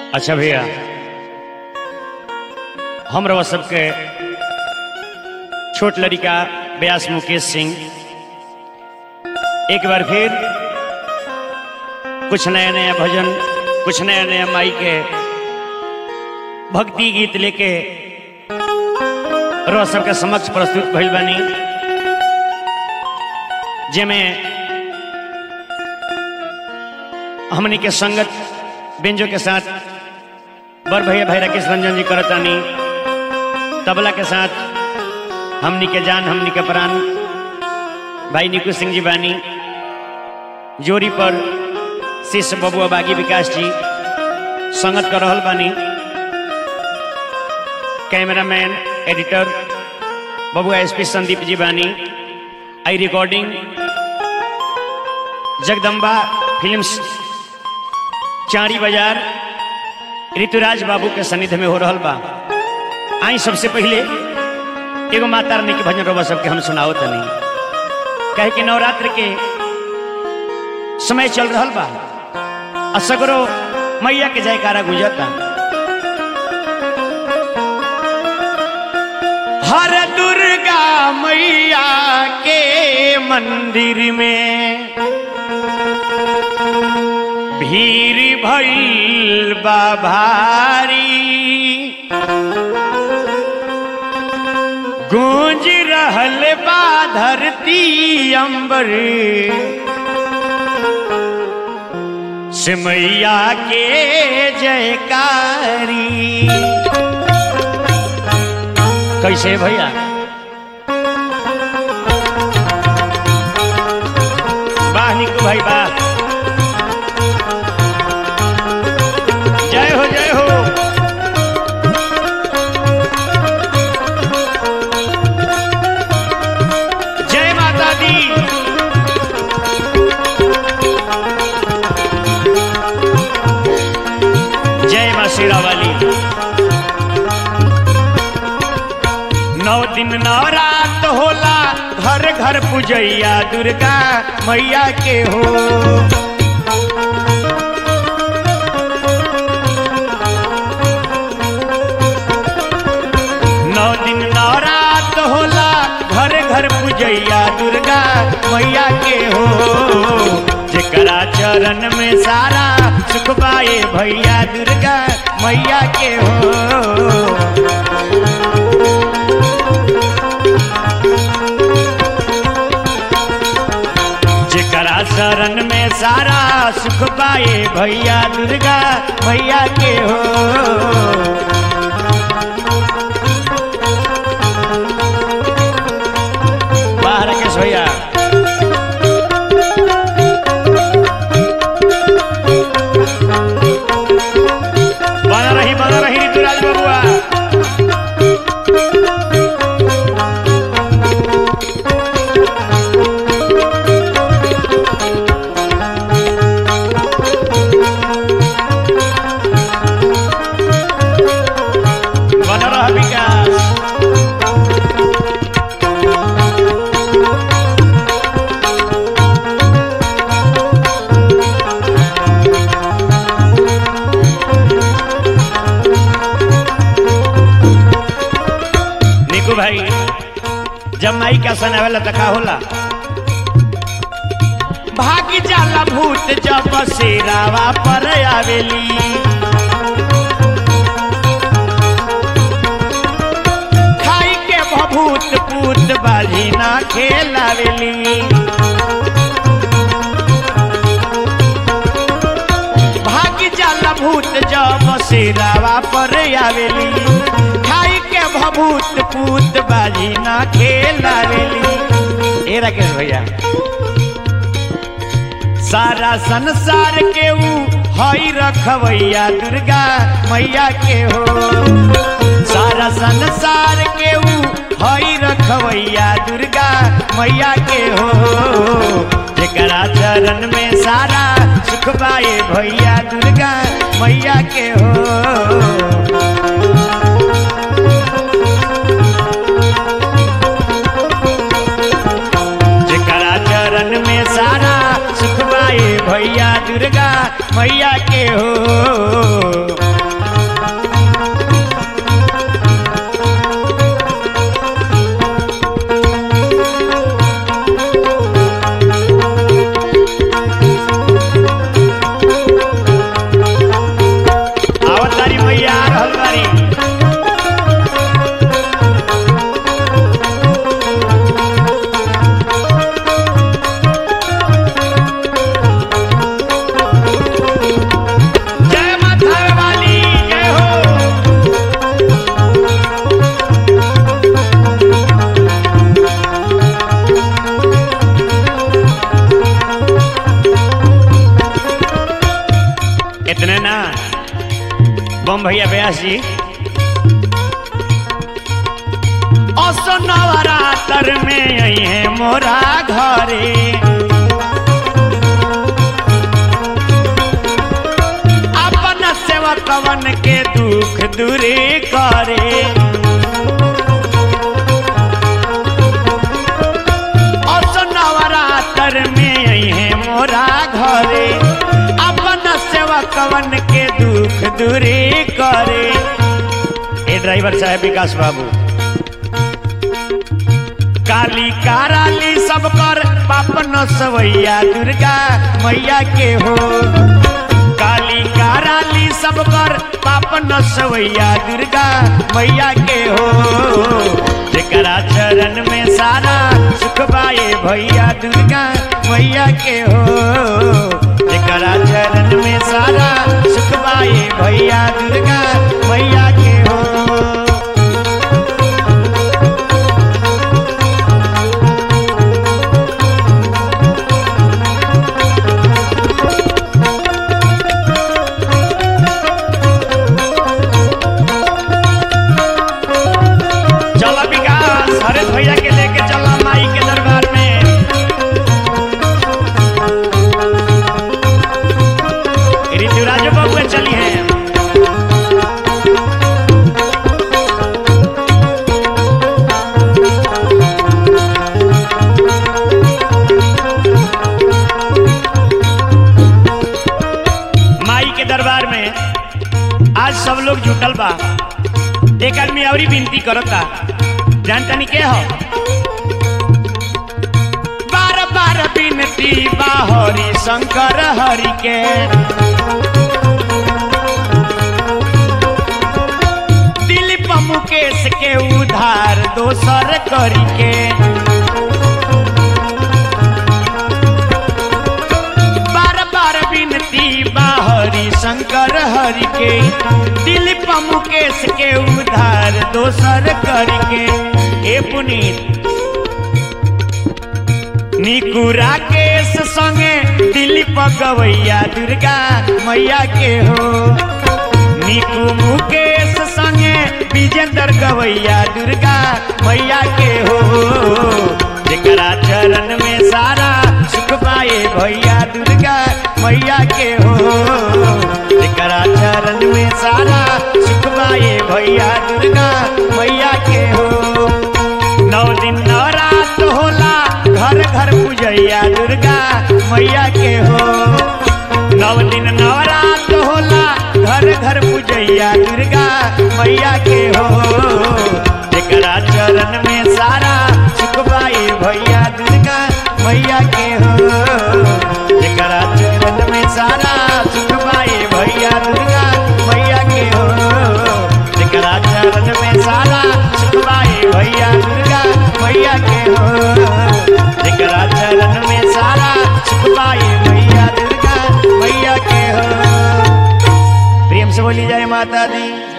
अच्छा भैया हम रवा सबके छोट लड़िका व्यास मुकेश सिंह एक बार फिर कुछ नया नया भजन कुछ नया नया माई के भक्ति गीत लेके रवा सबके समक्ष प्रस्तुत भइल बानी जेमे हमनी के संगत बेंजो के साथ बर भैया भाई राकेश रंजन जी करतानी तबला के साथ हमनी के जान हमनी के प्राण भाई निकू सिंह जी बानी जोरी पर शिष्य बबुआ बागी विकास जी संगत कर रहल बानी कैमरामैन एडिटर बबुआ एसपी संदीप जी बानी आई रिकॉर्डिंग जगदम्बा फिल्म्स चारी बाजार ऋतुराज बाबू के सन्निध में हो रहल बा आई सबसे पहले एगो माता रानी के भजन रोबा सबके हम सुनाओ तनी कहे कि नवरात्र के समय चल रहल बा असगरो मैया के जयकारा गुजरता हर दुर्गा मैया के मंदिर में भीड़ भइल बा भारी गूंज रहल बा धरती अंबर सिमैया के जयकारी कैसे भैया वाह निकू भाई वाह जय हो जय हो जय माता दी जय माँ शेरा वाली नौ दिन नवरात होला घर घर पूजैया दुर्गा मैया के हो नौ दिन नवरात होला घर घर पूजैया दुर्गा मैया के हो जेकरा चरण में सारा सुख पाए भैया दुर्गा मैया के हो जेकरा शरण में सारा सुख पाए भैया दुर्गा भैया के हो बाहर के भैया बना रही बना रही ऋतुराज बबुआ बन रहा विकास निकू भाई जब माई का सन आवेला त का होला भाग जाला भूत जब शेरावा पर आवेली खाई के भभूत पूत बाजी ना खेलावेली भाग जाला भूत जब शेरावा पर आवेली खाई के भभूत पूत बाजी ना खेलावेली ए राकेश भैया सारा संसार के ऊ हई रखवैया दुर्गा मैया के हो सारा संसार के ऊ हई रखवैया दुर्गा मैया के हो जेकरा चरण में सारा सुख पाए भैया दुर्गा मैया के हो जेकरा चरण में सारा सुख पाए भैया दुर्गा मैया के हो बम भैया व्यास जी असो नवरात्र में आई है मोरा घरे अपन सेवकवन के दुख दूरी करे असो नवरात्र में आई है मोरा घरे अपन सेवकवन के दुख दूरी करे ए ड्राइवर साहब विकास बाबू काली काराली सब कर पापन सवैया दुर्गा मैया के हो काली काराली सब कर पापन सवैया दुर्गा मैया के हो जेकरा चरण में सारा सुख बाए भैया दुर्गा मैया के हो जेकरा चरण में सारा सुख बाए भैया दुर्गा मैया के हो चला विकास हरेश भैया के लेके चला माई के दरबार में ऋतुराज बाबू चली है माई के दरबार में आज सब लोग जुटल बा एक आदमी और विनती करता जानतनी के हो बार बार विनती बा हरि शंकर हरि के दिलीप मुकेश के उधार दोसर करी के बार बार विनती बा हरि शंकर हरि के दिलीप मुकेश के उधार दोसर करके ए पुनीत निकू राकेश संगे दिलीप गवैया दुर्गा मैया के हो निकू मुकेश संगे विजेंद्र गवैया दुर्गा मैया के हो जेकरा चरण में सारा सुख पाए भैया दुर्गा मैया के हो जेकरा चरण में सारा सुख पाए भैया दुर्गा मैया के हो नौ दिन नवरात होला घर घर पूजैया दुर्गा मैया के हो नौ दिन नवरात होला घर घर पूजैया दुर्गा मैया के हो जेकरा चरण में सारा सुख पाए भैया दुर्गा मैया के हो जेकरा चरण में सारा सुख पाए भैया दुर्गा मैया के हो जेकरा चरण में सारा सुख पाए भैया दुर्गा मैया के हो जेकरा चरण में सारा सुख पाए भैया दुर्गा मैया के हो प्रेम से बोली जाए माता दी